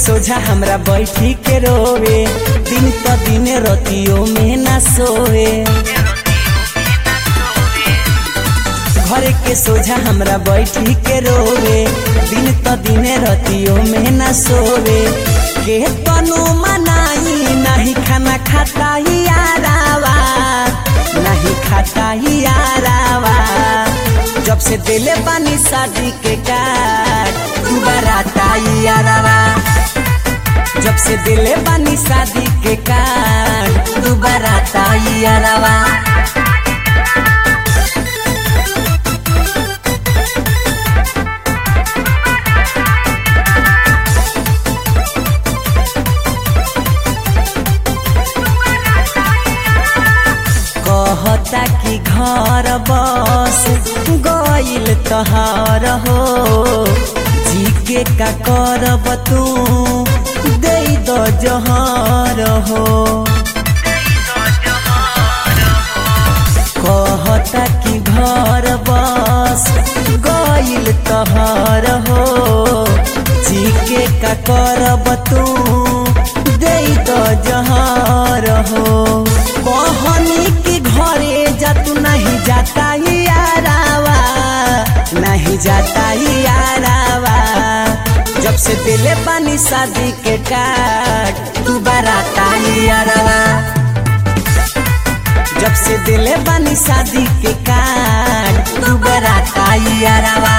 सोझा हमरा बैठी के रोवे दिन त दिन रतियों में ना सोवे घर के सोझा हमरा बैठी के रोवे दिन त दिन रतियों में ना सोवे के तनु मनाई नहीं खाना खाता ही यारावा नहीं खाता ही यारावा जब से दिले बानी शादी के कार्ड दोबारा ताई यारावा जब से दिले बानी शादी के कार्ड दोबारा ताई यारावा कहता कि घर बस गइल तहार हो जी के का करब तू दे द जहर हो कहता कि घर बस गइल तहार हो जी के का करब तू दे द जहर हो बहनी के घरे जा तू नहीं जाता ही यारावा नहीं जाता ही यारावा जब से दिले बानी शादी के कार्ड तू बराता ही यारावा जब से दिले बानी शादी के कार्ड तू बराता ही यारावा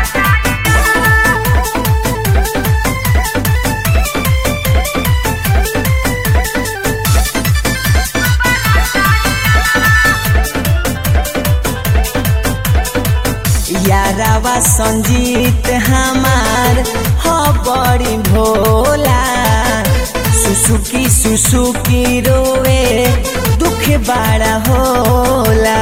यारावा संजीत हमार हो बड़ी भोला सुसुकी सुसुकी रोवे दुख बड़ा होला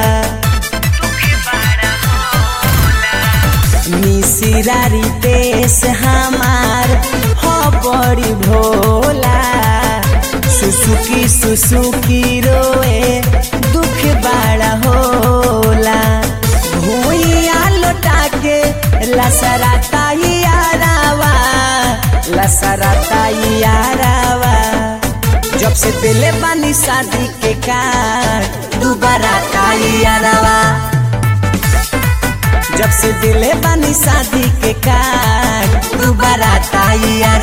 मिसिरारी देश हमार हो बड़ी भोला सुसुकी सुसुकी रोवे दुख बड़ा होला भूइया लौटा के लसराता ही यारावा लसराता ही यारावा जब से दिले बानी शादी के कार्ड दोबारा ताई यारावा जब से दिले बानी शादी के कार्ड दोबारा ताई यारावा